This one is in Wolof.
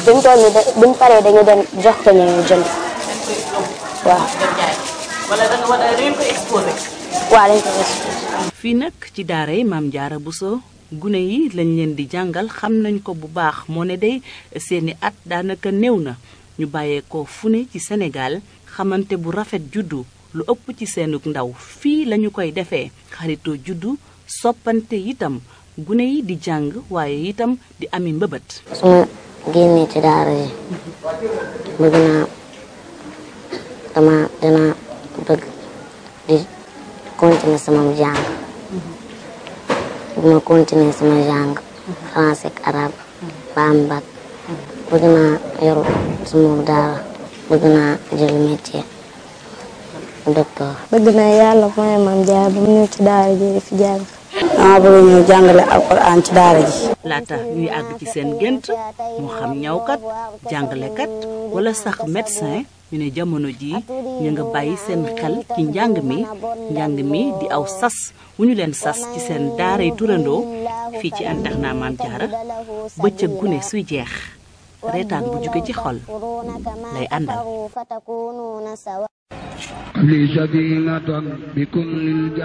bi mu toll nii da buñ paree dañu dem jox ko ñu jënd waaw wala da nga war a da ngeen ko exposé. waaw dañ ko exposé. fii nag ci daara yi maam Jaara Buso gune yi lañ leen di jàngal xam nañ ko bu baax moo ne day seeni at daanaka néew na ñu bàyyeekoo fu ne ci Sénégal xamante bu rafet juddu lu ëpp ci seenug ndaw fii lañu koy defee xaritoo juddu soppante itam gune yi di jàng waaye itam di ami mbëbët su ma génnee ci daara ji bëgg naa dama dina bëgg di continuer sama jàng bu ma continuer sama jàng français ak arabe ba am bac bëgg naa yor sama daara bëgg naa jël métier docteur bëgg naa yàlla mooy maam jaar ba mu ñëw ci daara ji di fi jàng. dama bëgg ñëw jàngale alquran ci daara ji. laata ñuy àgg ci seen gént moo xam ñawkat jàngalekat wala sax médecin ñu ne jamono jii ñu nga bàyyi seen xel ci njàng mi njàng mi di aw sas wu ñu leen sas ci seen daaray turandoo fii ci internat Maam Jaara bëccëg gune suy jeex reetaan bu jóge ci xol lay àndal لي سكينة بكل